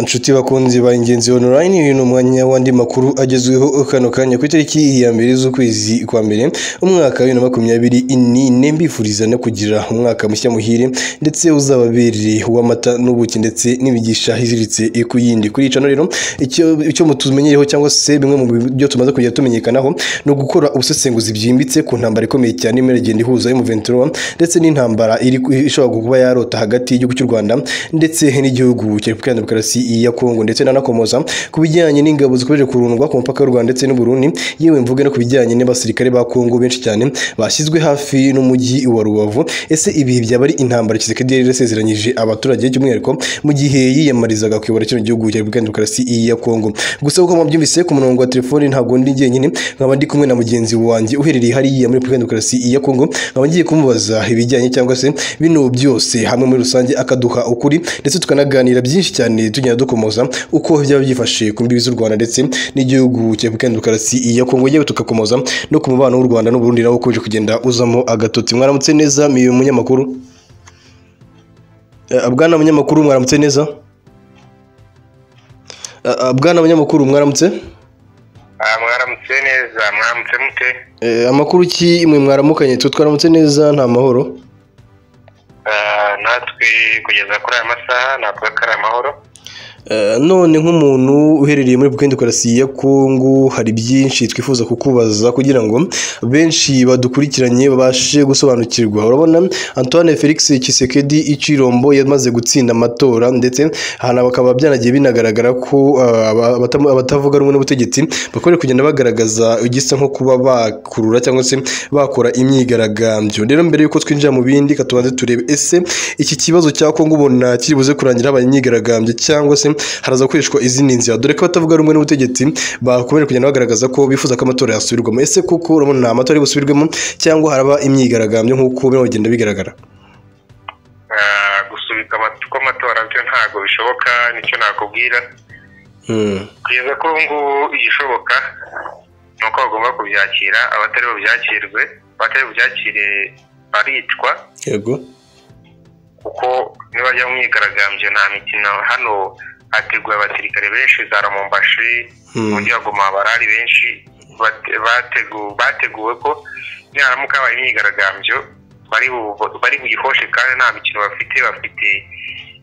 Inshuti bakunzi ba Ingenzi Online, uyu ni umwanya w'andi makuru agezweho kano kanya ku itariki ya mbere z'ukwezi kwa mbere umwaka wa bibiri na makumyabiri n'ine, mbifuriza no kugira umwaka mushya muhire ndetse uzababereye uw'amata n'ubuki ndetse n'imigisha iziritse ku yindi. Kuri iyi cano rero icyo, icyo mutumenyereho cyangwa se bimwe mu byo tumaze kugenda tumenyekanaho ni ugukora ubusesenguzi byimbitse ku ntambara ikomeye cyane irimo iragenda ihuza M23 ndetse n'intambara iri ishobora kuba yarota hagati y'igihugu cy'u Rwanda ndetse n'igihugu cya Repubulika Iharanira Demokarasi ya Kongo ndetse n'anakomoza ku bijyanye n'ingabo zikomeje kurundwa ku mupaka w'u Rwanda ndetse n'u Burundi yewe mvuge no ku bijyanye n'abasirikare ba Kongo benshi cyane bashyizwe hafi n'umujyi wa Rubavu ese ibi byaba ari intambara Tshisekedi yari yarasezeranyije abaturage by'umwihariko mu gihe yiyamarizaga kuyobora kino gihugu cya Repubulika Iharanira Demokarasi ya Kongo gusa uko mubyumvise ku murongo wa telefoni ntabwo ndi jyenyine nkaba ndi kumwe na mugenzi wanjye uherereye hariya muri Repubulika Iharanira Demokarasi ya Kongo nkaba ngiye kumubaza ibijyanye cyangwa se bino byose hamwe muri rusange akaduha ukuri ndetse tukanaganira byinshi cyane tugenda dukomoza uko byaba byifashe ku mbibi z'u Rwanda ndetse n'igihugu cya Repubulika Iharanira Demokarasi ya Kongo yewe tukakomoza no ku mubano w'u Rwanda n'u Burundi nawo ukomeje kugenda uzamo agatotsi mwaramutse neza miyo munyamakuru Eh, bwana munyamakuru mwaramutse neza Eh, eh, bwana munyamakuru mwaramutse Ah, mwaramutse neza mwaramutse mute Eh, amakuru ki mwe mwaramukanye twe twaramutse neza nta mahoro Ah, natwe kugeza kuri aya masaha natwe ko ari amahoro Eh, none nk'umuntu uherereye muri Repubulika Demokarasi ya Kongo hari byinshi twifuza kukubaza kugira ngo benshi badukurikiranye babashe gusobanukirwa urabona Antoine Felix Tshisekedi Ichirombo yamaze gutsinda amatora ndetse hana bakaba byanagiye binagaragara ko eh, aba- abatamu- abatavuga rumwe n'ubutegetsi bakomeje kugenda bagaragaza igisa nko kuba bakurura cyangwa se bakora imyigaragambyo rero mbere yuko twinjira mu bindi ka tubanze turebe ese iki kibazo cya Kongo ubona kiri buze kurangira habaye imyigaragambyo cyangwa se haraza gukoreshwa izindi nzira dore ko abatavuga rumwe n'ubutegetsi bakomeje kugenda bagaragaza ko bifuza ko amatora yasubirwamo ese koko urabona nta matora ari busubirwemo cyangwa haraba imyigaragambyo nk'uko birimo bigenda bigaragara Ah, gusubika amatu- kw'amatora byo ntabwo bishoboka nicyo nakubwira Hmm. kugeza kuri ubu ngubu igishoboka ni uko bagomba kubyakira abatari bubyakirwe abatari bubyakire baricwa yego kuko nibajya mu myigaragambyo nta mikino hano hateguye abasirikare benshi za ramombashi Hmm. ubundi baguma barari benshi bate- bategu- bateguwe ko niharamuka habaye imyigaragambyo bari bu- bari buyihoshe kandi nta mikino bafite bafite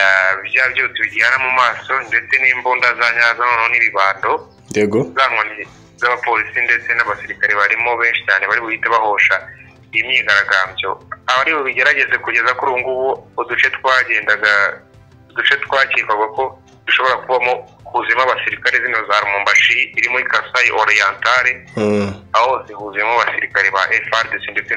ah, bya byose bijyana mu maso ndetse n'imbunda za nyazo noneho n'ibibando yego za nkoni z'abapolisi ndetse n'abasirikare barimo benshi cyane bari buhite bahosha iyi myigaragambyo abari bigerageze kugeza kuri ubu ngubu uduce twagendaga uduce twakekaga ko dushobora kubamo huzuyemo abasirikare zino za rumumbashi iri muri kasayi oriyantare Hmm. aho zihuzuyemo abasirikare ba frdc ndetse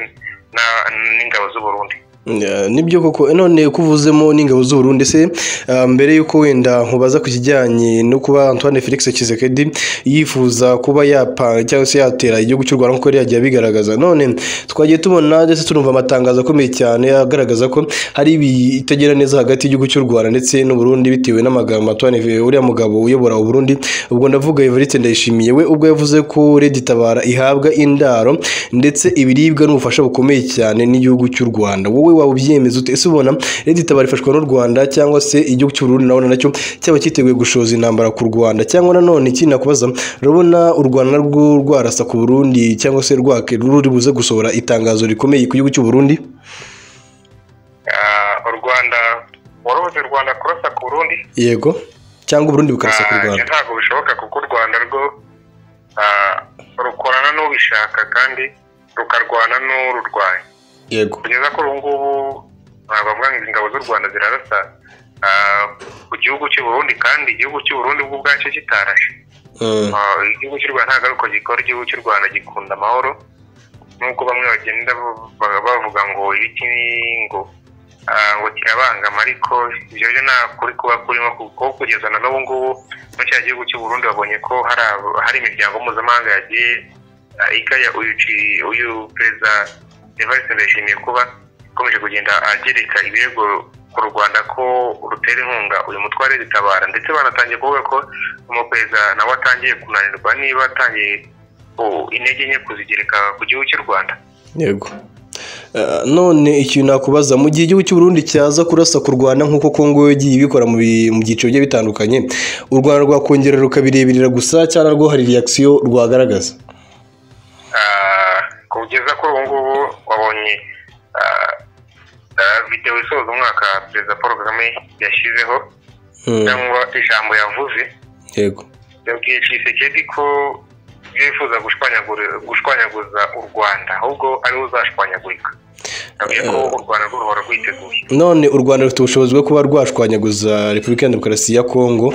na- n'ingabo z'uburundi Eh, nibyo koko Eh, none ko uvuzemo n'ingabo z'u Burundi se ah, mbere yuko wenda nkubaza ku kijyanye no kuba Antoine Felix Tshisekedi yifuza kuba yapanga cyangwa se yatera igihugu cy'u Rwanda nkuko yari yagiye abigaragaza none twagiye tubona ndetse turumva amatangazo akomeye cyane agaragaza ko hari ibitagera neza hagati y'igihugu cy'u Rwanda ndetse n'u Burundi bitewe n'amagambo Antoine Fe- uriya mugabo uyobora u Burundi ubwo ndavuga Evariste Ndayishimiye we ubwo yavuze ko Red Tabara ihabwa indaro ndetse ibiribwa n'ubufasha bukomeye cyane n'igihugu cy'u Rwanda wowe waba ubyemeza ute ese ubona Red Tabara ifashwa n'u Rwanda cyangwa se igihugu cy'u Burundi nabona nacyo cyaba cyiteguye gushoza intambara ku Rwanda cyangwa nanone ikindi nakubaza urabona u Rwanda narwo rwarasa ku Burundi cyangwa se rwake ruri buze gusohora itangazo rikomeye ku gihugu cy'u Burundi Ah, u rwanda warubuze u rwanda kurasa ku burundi yego cyangwa u Burundi bukarasa ku Ah, Rwanda ntabwo bishoboka kuko u rwanda rwo ah, rukorana n'ubishaka kandi rukarwana n'ururwanya yego kugeza kuri ubu ngubu ah, bavuga ngo ingabo z'u rwanda zirarasa ah, ku gihugu cy'u burundi kandi igihugu cy'u burundi bwo ubwacyo kitarashe Mm. Ah, igihugu cy'u rwanda ntabwo ari uko gikora igihugu cy'u rwanda gikunda amahoro nubwo bamwe bagenda ba- bavuga ngo ibiki ni- ngo ah, ngo kirabangama ariko ibyo byo nta kuri kuba kurimo kuko kugeza na n'ubu ngubu muri cya gihugu cy'u burundi babonye ko hari ab- hari imiryango mpuzamahanga yagiye ah, ikaya uyu ci- uyu perezida evariste ndayishimiye kuba ikomeje kugenda agereka ibirego ku rwanda ko rutera inkunga uyu mutware ritabara ndetse banatangiye kuvuga ko umuperezida nawe atangiye kunanirwa niba atangiye oh, intege nke kuzigereka ku gihugu cy'u rwanda yego Ah, none ikintu nakubaza mu gihe igihugu cy'u Burundi cyaza kurasa ku Rwanda nk'uko Kongo yo igiye ibikora mu bi- mu byiciro bigiye bitandukanye u Rwanda rwakongera rukabireberera gusa cyangwa rwo hari reaction rwagaragaza Ah, kugeza kuri ubu ngubu wabonye ah, ah, videwo isoza umwaka perezida paul kagame yashyizeho Hmm, cyangwa ijambo yavuze yego yabwiye Tshisekedi ko ibyo yifuza gushwanyagura- gushwanyaguza u rwanda ahubwo ariwe uzashwanyagurika yabwiye ko u rwanda rwo ruhora rwiteguye none u Rwanda rufite ubushobozi bwo kuba rwashwanyaguza Repubulika ya Demokarasi ya Kongo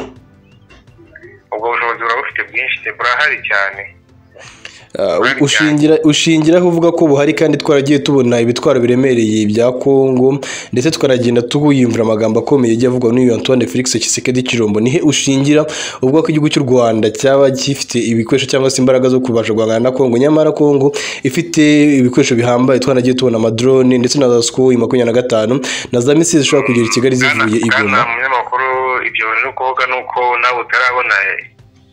ubwo bushobozi burabufite bwinshi burahari cyane Ah, Burahari ushingira ushingiraho uvuga ko buhari kandi twaragiye tubona ibitwaro biremereye bya Kongo ndetse tukanagenda tuyumvira amagambo akomeye yagiye avugwa n'uyu Antoine Felix Tshisekedi Chilombo nihe ushingira uvuga ko igihugu cy'u Rwanda cyaba gifite ibikoresho cyangwa se imbaraga zo kubasha guhangana na Kongo nyamara Kongo ifite ibikoresho bihambaye twanagiye tubona amadrone ndetse na za Sukhoi makumyabiri na gatanu na za misile zishobora kugera i Kigali zivuye i Goma Bwana umunyamakuru ibyo ni ukuvuga ni uko nawe utarabona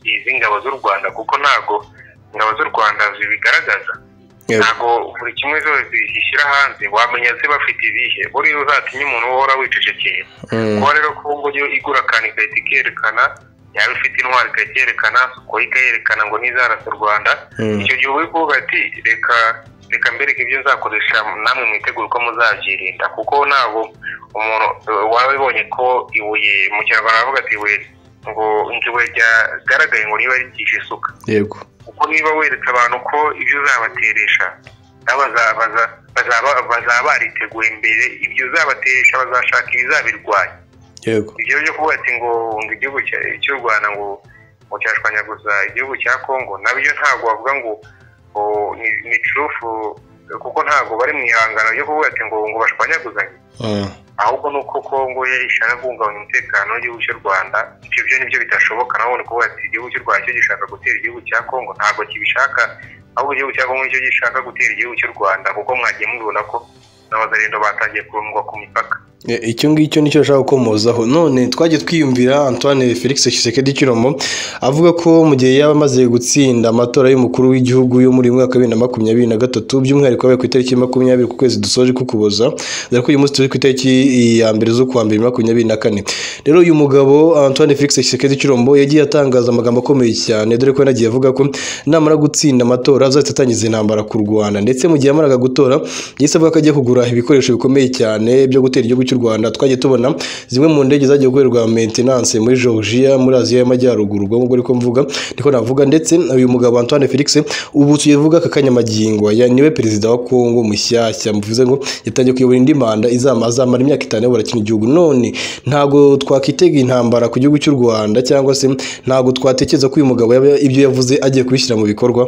izi ngabo z'u rwanda kuko ntago ingabo z'u rwanda zibigaragaza Yego. ntago buri kimwe zose zishyira hanze wamenya ze bafite ibihe buriya uzatinye umuntu uhora wicecekeye Mm. kuba rero ko ubwo yo igura akantu igahita ikerekana yaba ifite intwari igahita iyerekana kuko ikayerekana ngo ntizarasa u rwanda Mm. icyo gihe uba uri kuvuga ati reka reka mbereke ibyo nzakoresha namwe mwitegure uko muzabyirinda kuko ntabwo umuntu eh, waba abibonye ko ibuye mu kinyarwanda bavuga ati ibuye ngo ngo ibuye ryagaragaye ngo niba rigisha isuka yego kuko niba weretse abantu ko ibyo uzabateresha nabo baza- baza- bazaba bazaba bariteguye mbere ibyo uzabateresha bazashaka ibizabirwanya yego ibyo byo kuvuga ati ngo ngo igihugu cya- cy'u rwanda ngo ngo cyashwanyaguza igihugu cya kongo nabyo ntabwo bavuga ngo ngo ni- ni curufu kuko ntabwo bari mu ihangano ryo kuvuga ati ngo ngo bashwanyaguzanye Mm. ahubwo ni uko kongo yo ishaka guhungabanya umutekano w'igihugu cy'u rwanda ibyo byo nibyo bidashoboka nabo ni kuvuga ati igihugu cy'u rwanda cyo gishaka gutera igihugu cya kongo ntabwo kibishaka ahubwo igihugu cya kongo nicyo gishaka gutera igihugu cy'u rwanda kuko mwagiye mubibona ko n'abazarendo batangiye kurundwa ku mipaka E, icyo ngicyo nicyo nshaka gukomozaho none twagiye twiyumvira Antoine Felix Tshisekedi Chilombo avuga ko mu gihe yaba amaze gutsinda amatora y'umukuru w'igihugu yo muri uyu mwaka wa bibiri na makumyabiri na gatatu by'umwihariko yabaye ku itariki makumyabiri ku kwezi dusoje kukuboza dore ko uyu munsi turi ku itariki ya mbere z'ukwa mbere makumyabiri na kane rero uyu mugabo Antoine Felix Tshisekedi Chilombo yagiye atangaza amagambo akomeye cyane dore ko yanagiye avuga ko namara gutsinda amatora azahita atangiza intambara ku Rwanda ndetse mu gihe yamaraga gutora yahise avuga ko agiye kugura ibikoresho bikomeye cyane byo gutera igihugu cy'u Rwanda twagiye tubona zimwe mu ndege zagiye gukorerwa maintenance muri Georgia muri Aziya y'Amajyaruguru ubwo ngubwo ariko mvuga niko navuga ndetse uyu mugabo Antoine Felix ubu tuvuga aka kanyamagingo ya niwe perezida wa Kongo mushyashya mvuze ngo yatangiye kuyobora indi manda izama azamara imyaka itanu ayobora kino gihugu none ntabwo twakitega intambara ku gihugu cy'u Rwanda cyangwa se ntabwo twatekereza ko uyu mugabo yaba- ibyo yavuze agiye kubishyira mu bikorwa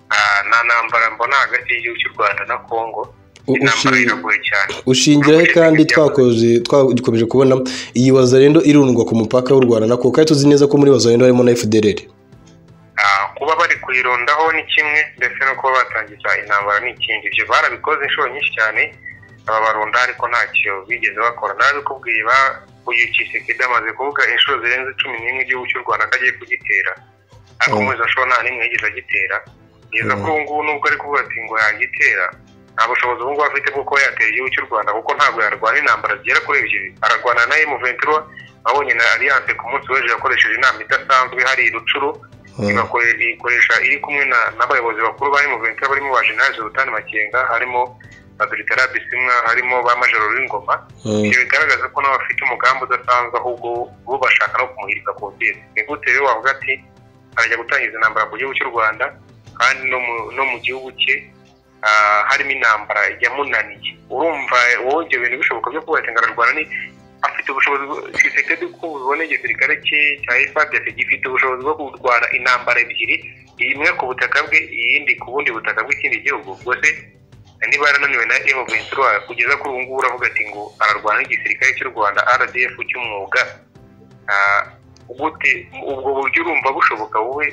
Ah, nta ntambara mbona hagati y'igihugu cy'u rwanda na kongo U- intambara ushi- iragoye cyane ushingiraho kandi twakoze twakomeje kubona iyi wazarendo irundwa ku mupaka w'u Rwanda na Kongo kandi tuzi neza ko muri wazarendo harimo na FDLR Ah, kuba bari kuyirondaho ni kimwe ndetse no kuba batangiza intambara ni ikindi ibyo barabikoze inshuro nyinshi cyane aba barunda ariko ntacyo bigeze bakora narabikubwiye uyu kisekedi amaze kuvuga inshuro zirenze cumi n'imwe igihugu cy'u rwanda ko agiye kugitera ariko Mm. umuzi ashobora nta n'imwe yigeze agitera kugeza Mm. kuri ubu ngubu nubwo ari kuvuga ati ngo yagitera nta bushobozi ubu ngubu afite bwo kuba yatera igihugu cy'u rwanda kuko ntabwo yarwana intambara zigera kuri ebyiri ararwana na emu ventura abonye na alliance ku munsi w'ejo yakoresheje inama idasanzwe hari i rucuru igakore- ikoresha iri kumwe na- n'abayobozi bakuru ba M23 barimo ba General Sultan Makenga harimo na Dr. Bisimwa harimo ba Major Ruringoma Mm, ibyo bigaragaza ko nabo bafite umugambi udasanzwe ahubwo bo bashaka no kumuhirika ku butegetsi ni gute rero wavuga ati arajya gutangiza intambara ku gihugu cy'u rwanda kandi no mu- no mu gihugu cye ah, harimo intambara yamunaniye urumva wowe ibyo bintu bishoboka byo kuba yatengana rwanda ni afite ubushobozi kisekedi ko ubibona igisirikare cye cya efadese gifite ubushobozi bwo kurwana intambara ebyiri imwe ku butaka bwe iyindi ku bundi butaka bw'ikindi gihugu ubwo se niba yarananiwe na emu ventura kugeza kuri ubu ngubu uravuga ati ngo ararwana n'igisirikare cy'u rwanda rdf cy'umwuga Ah, gute ubwo buryo urumva bushoboka wowe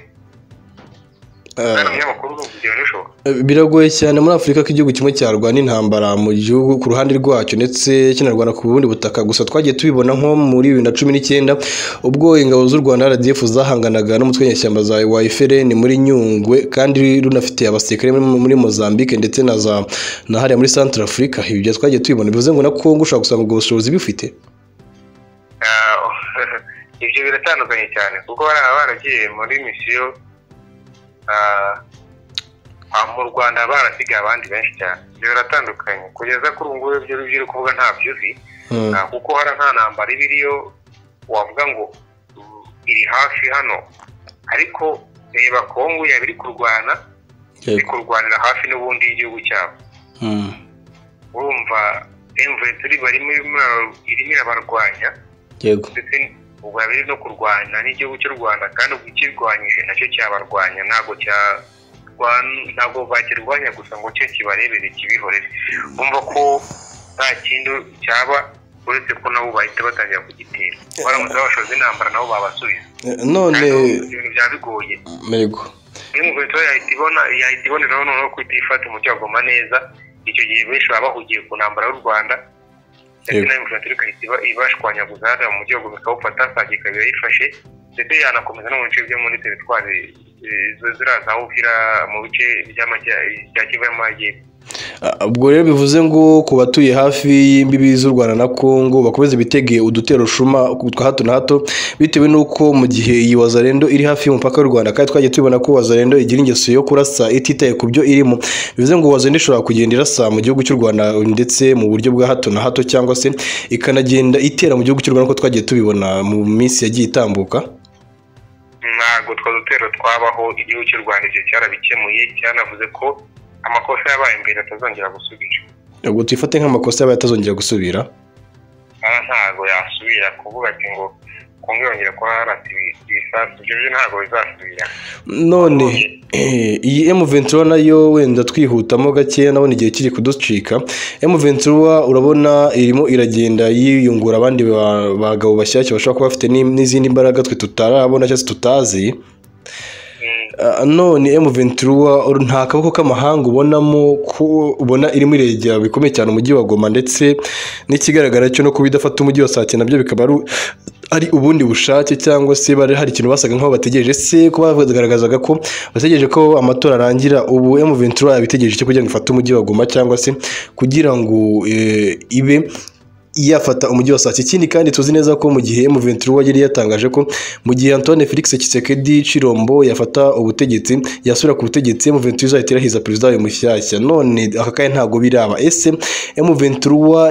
kandi umunyamakuru urumva ibyo bintu bishoboka biragoye cyane muri afurika ko igihugu kimwe cyarwana intambara mu gihugu ku ruhande rwacyo ndetse kinarwana ku bundi butaka gusa twagiye tubibona nko muri bibiri na cumi n'icyenda ubwo ingabo z'u rwanda rdf zahanganaga n'umutwe w'inyeshyamba za wayifrn muri nyungwe kandi runafite abasirikare muri- muri mozambique ndetse na za na hariya muri centre afurika ibyo twagiye tubibona bivuze ngo na kongo ushobora gusanga ubwo bushobozi bifite Ah, ibyo biratandukanye cyane kuko bariya baragiye muri misiyo ah, ah, mu rwanda barasigaye abandi benshi cyane ibyo biratandukanye kugeza kuri ubu ngubu ibyo biri kuvuga ntabyo uzi Hmm. Ah, kuko hari nta ntambara iba iriyo wavuga ngo mm, iri hafi hano ariko reba kongo yaba iri kurwana iri Yego. kurwanira hafi n'ubundi y'igihugu cyabo Hmm. urumva emuventuri barimo irimo irabarwanya Yego. ndetse ubwo yaba iri no kurwanya n'igihugu cy'u rwanda kandi ubwo ikirwanyije nacyo cyabarwanya ntabwo cya rwan- ntabwo bakirwanya gusa ngo cyo kibarebere kibihorere bumva ko nta kindi cyaba uretse ko nabo bahita batangira kugitera baramutse babashoje intambara nabo babasubiza Eh, none Kandi urumva ibintu byaba bigoye Mirego. inkweto yahita ibona yahita iboneraho noneho ko itifata umucyo wagoma neza icyo gihe benshi baba bahugiye ku ntambara y'u rwanda ndetse Yego. na inkweto igahita iba- ibashwanyaguza hariya mu gihugu bikawufata saa gihe ikaba yayifashe ndetse yanakomeza no mu bice byo muri teritwari eh, zo- ziriya za uvira mu bice by'amajya- bya kivu y'amajyepfo Ah, ubwo rero bivuze ngo ku batuye hafi y'imbibi z'u rwanda na kongo bakomeze bitegeye udutero shuma twa hato na hato bitewe n'uko mu gihe iyi wazarendo iri hafi y'umupaka w'u rwanda kandi twagiye tubibona ko wazarendo igira ingeso yo kurasa ititaye ku byo irimo bivuze ngo wazarendo ishobora kugenda irasa mu gihugu cy'u rwanda ndetse mu buryo bwa hato na hato cyangwa se ikanagenda itera mu gihugu cy'u rwanda uko twagiye tubibona mu minsi yagiye itambuka ntabwo twa dutero twabaho igihugu cy'u rwanda ibyo cyarabikemuye cyanavuze ko amakosa yabaye mbere atazongera gusubira ubwo tuyifate nk'amakosa yaba atazongera gusubira aha ntabwo yasubira kuvuga ati ngo kongo yongera kuba yarata ibi- ibisasu ibyo byo ntabwo bizasubira none eh, iyi M23 nayo wenda twihutamo gakeya nabona igihe kiri kuducika M23 urabona irimo iragenda yiyungura abandi ba- bagabo bashyashya bashobora kuba bafite ni- n'izindi mbaraga twe tutarabona cyangwa se tutazi Mm, Ah, none M23 uru- nta kaboko k'amahanga ubonamo ko ubona irimo iregera bikomeye cyane umujyi wa Goma ndetse n'ikigaragara cyo no kuba idafata umujyi wa Sake nabyo bikaba ari ari ubundi bushake cyangwa se bari hari ikintu basaga nk'aho bategereje se ko bagaragazaga ko bategereje ko amatora arangira ubu M23 yabitegereje cyo kugira ngo ifate umujyi wa Goma cyangwa se kugira ngo eh, ibe yafata umujyi wa Sake ikindi kandi tuzi neza ko mu gihe M23 yari yatangaje ko mu gihe Antoine Felix Tshisekedi Chirombo yafata ubutegetsi yasubira ku butegetsi M23 izahita irahiza perezida wayo mushyashya none aka kanya ntabwo biraba ese M23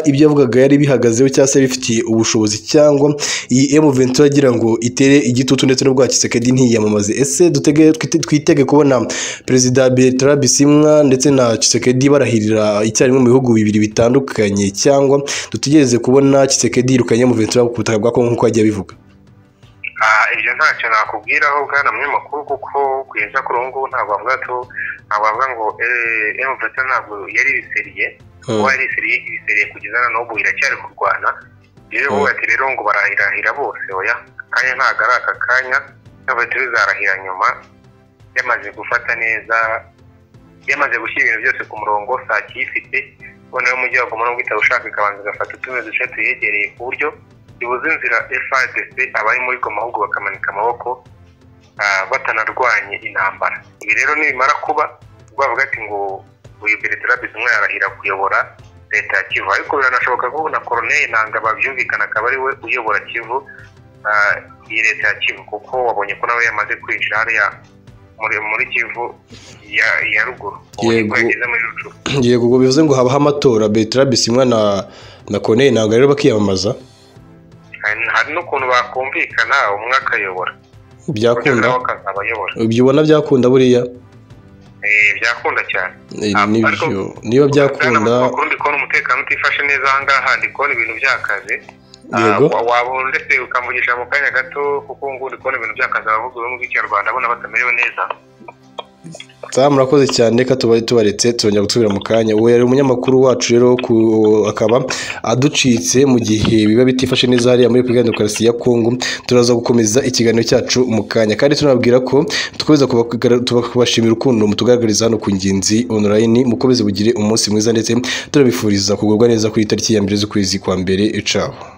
ibyo yavugaga yari bihagazeho cyangwa se bifitiye ubushobozi cyangwa iyi M23 agira ngo itere igitutu ndetse n'ubwo Tshisekedi ntiyamamaze ese dutege twite- twitege kubona perezida Bertrand Bisimwa ndetse na Tshisekedi barahirira icyarimwe mu bihugu bibiri bitandukanye cyangwa dutegereze kubona Tshisekedi yirukanye M23 ku butaka bwa Kongo nk'uko agiye abivuga ah, ibyo ntacyo nakubwiraho bwana munyamakuru kuko kugeza kuri ubu ngubu ntabwo bavuga ko ntabwo bavuga ngo emuveta ntabwo yari ibiseriye kuba yari ibiseriye ibiseriye kugeza na n'ubu iracyari kurwana rero Mm. buba ati rero ngo barahirahira bose oya kanya ntabwo ari aka kanya emuveta izarahira nyuma yamaze gufata neza yamaze gushyira ibintu byose ku murongo saa kiyifite noneho umujyi wa goma nubwo itaba ushaka ikabanza igafata utumwe duce tuyegereye ku buryo ibuze inzira frdc abari muri goma ahubwo bakamanika amaboko ah, batanarwanye intambara ibi rero nibimara kuba bavuga ati ngo uyu beretrabiz umwe yarahira kuyobora leta ya kivu ariko biranashoboka ko na koroneli nanga babyumvikana akaba ari we uyobora kivu ah, iyi leta ya kivu kuko wabonye ko nawe yamaze kwinjira hariya muri muri kivu ya, ya ruguru ubu Yego. nibwo yageze muri rucu yego ubwo bivuze ngo habaho amatora Bertrand Bisimwa na na Corneille ntabwo rero bakiyamamaza hari hari n'ukuntu bakumvikana umwe akayobora undi byakunda nawe akazabayobora ibyo ubona byakunda buriya Eh, byakunda cyane Eh, Ah, nibyo ariko- niba Bwana byakunda Makuru, ndi kubona umutekano utifashe neza aha ngaha ndi kubona ibintu byakaze Ah, yego wa- waba ndetse ukamvugisha mu kanya gato kuko ubu ngubu ndi kubona ibintu byakaze abavuga ururimi rw'ikinyarwanda abona batamerewe neza Aha murakoze cyane reka tuba tubaretse tuzongera gusubira mu kanya uwo yari umunyamakuru wacu rero wo ku- akaba aducitse mu gihe biba bitifashe neza hariya muri Repubulika ya Demokarasi ya Kongo turaza gukomeza ikiganiro cyacu mu kanya kandi tunababwira ko dukomeza kubakara- tuba- kubashimira urukundo mutugaragariza hano ku Ngenzi online mukomeze bugire umunsi mwiza ndetse turabifuriza kugubwa neza ku itariki ya mbere z'ukwezi kwa mbere caho